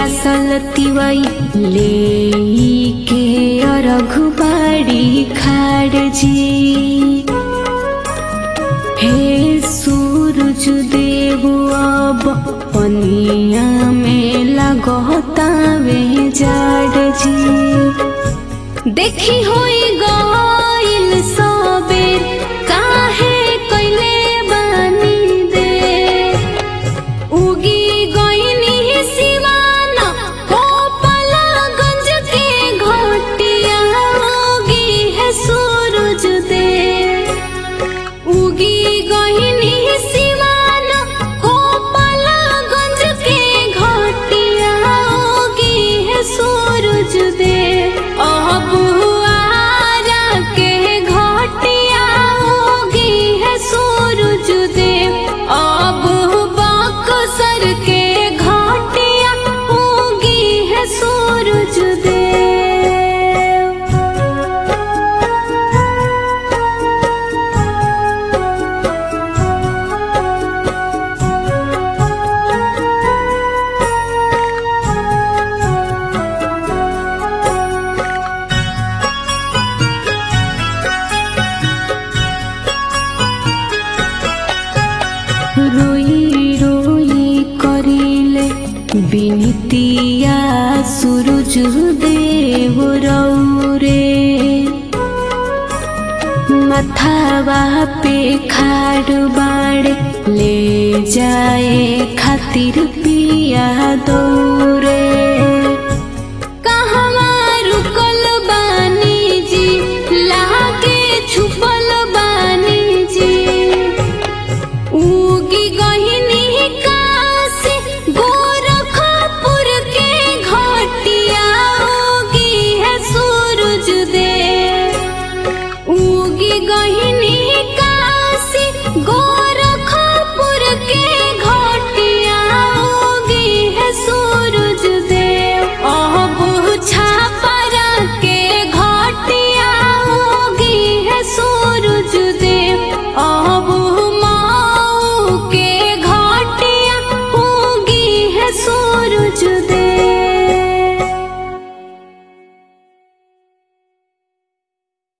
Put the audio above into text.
पियासल तिवई ले के अरघुबाड़ी खाड़ जी हे सूरज देव अब पनिया में लगतावे जाड़ जी देखी होई गइल सबेर काहे कइले बानी दे उगी गइनी सिवाना गोपालगंज के घटिया उगी है सूरज दे उगी गइनी सिवाना गोपालगंज के घटिया उगी है सूरज दे अब आरा के घटिया उगी है सूरज दे अब बक्सर के घटिया उगी है सूरज दे रोई रोई करिले बिनतिया सूरज देव रौरे मथावा पे खाड़ बाड़ ले जाए खातिर पिया दौरे